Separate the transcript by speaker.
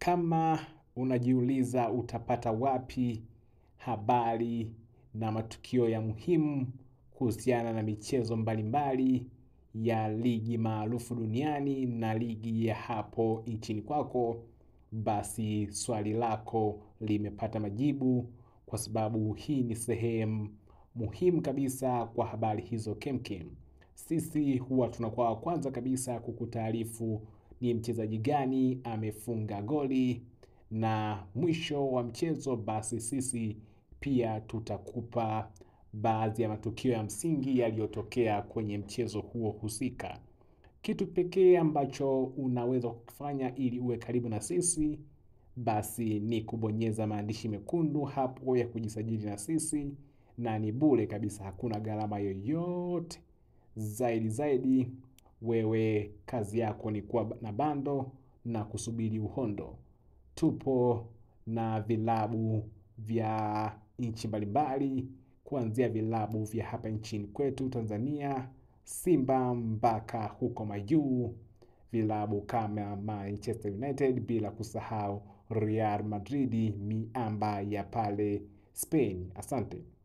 Speaker 1: Kama unajiuliza utapata wapi habari na matukio ya muhimu kuhusiana na michezo mbalimbali ya ligi maarufu duniani na ligi ya hapo nchini kwako, basi swali lako limepata majibu kwa sababu hii ni sehemu muhimu kabisa kwa habari hizo kemkem. Sisi huwa tunakuwa wa kwanza kabisa kukutaarifu ni mchezaji gani amefunga goli na mwisho wa mchezo basi sisi pia tutakupa baadhi ya matukio ya msingi yaliyotokea kwenye mchezo huo husika. Kitu pekee ambacho unaweza kufanya ili uwe karibu na sisi basi ni kubonyeza maandishi mekundu hapo ya kujisajili na sisi na ni bure kabisa hakuna gharama yoyote. Zaidi zaidi wewe kazi yako ni kuwa na bando na kusubiri uhondo. Tupo na vilabu vya nchi mbalimbali kuanzia vilabu vya hapa nchini kwetu Tanzania, Simba mpaka huko majuu, vilabu kama Manchester United bila kusahau Real Madrid miamba ya pale Spain. Asante.